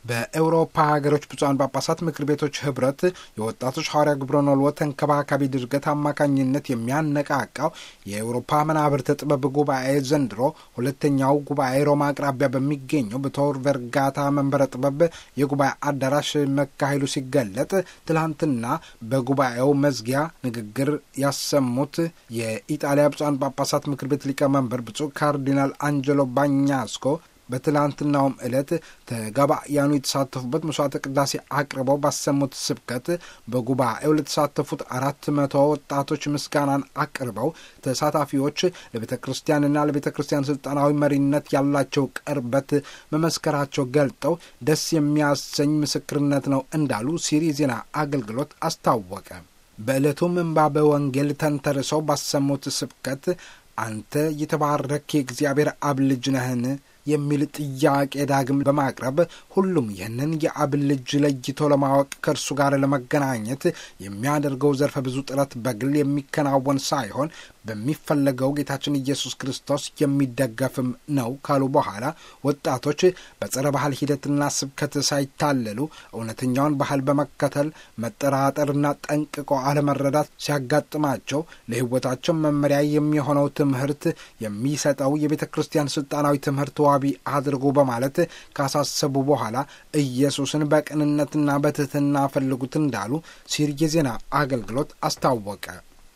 በኤውሮፓ ሀገሮች ብፁዓን ጳጳሳት ምክር ቤቶች ህብረት የወጣቶች ሐዋርያ ግብረ ኖልዎ ተንከባካቢ ድርገት አማካኝነት የሚያነቃቃው የኤውሮፓ መናብርተ ጥበብ ጉባኤ ዘንድሮ ሁለተኛው ጉባኤ ሮማ አቅራቢያ በሚገኘው በቶር ቨርጋታ መንበረ ጥበብ የጉባኤ አዳራሽ መካሄዱ ሲገለጥ ትላንትና በጉባኤው መዝጊያ ንግግር ያሰሙት የኢጣሊያ ብፁዓን ጳጳሳት ምክር ቤት ሊቀመንበር ብፁዕ ካርዲናል አንጀሎ ባኛስኮ በትላንትናውም ዕለት ተጋባያኑ የተሳተፉበት መስዋዕተ ቅዳሴ አቅርበው ባሰሙት ስብከት በጉባኤው ለተሳተፉት አራት መቶ ወጣቶች ምስጋናን አቅርበው ተሳታፊዎች ለቤተ ክርስቲያንና ለቤተ ክርስቲያን ስልጣናዊ መሪነት ያላቸው ቅርበት መመስከራቸው ገልጠው ደስ የሚያሰኝ ምስክርነት ነው እንዳሉ ሲሪ ዜና አገልግሎት አስታወቀ። በዕለቱም ምንባበ ወንጌል ተንተርሰው ባሰሙት ስብከት አንተ የተባረክ የእግዚአብሔር አብ ልጅ ነህን የሚል ጥያቄ ዳግም በማቅረብ ሁሉም ይህንን የአብ ልጅ ለይቶ ለማወቅ ከእርሱ ጋር ለመገናኘት የሚያደርገው ዘርፈ ብዙ ጥረት በግል የሚከናወን ሳይሆን በሚፈለገው ጌታችን ኢየሱስ ክርስቶስ የሚደገፍም ነው ካሉ በኋላ ወጣቶች በጸረ ባህል ሂደትና ስብከት ሳይታለሉ እውነተኛውን ባህል በመከተል መጠራጠርና ጠንቅቆ አለመረዳት ሲያጋጥማቸው ለሕይወታቸው መመሪያ የሚሆነው ትምህርት የሚሰጠው የቤተ ክርስቲያን ስልጣናዊ ትምህርት ዋቢ አድርጉ በማለት ካሳሰቡ በኋላ ኢየሱስን በቅንነትና በትህትና ፈልጉት እንዳሉ ሲር የዜና አገልግሎት አስታወቀ።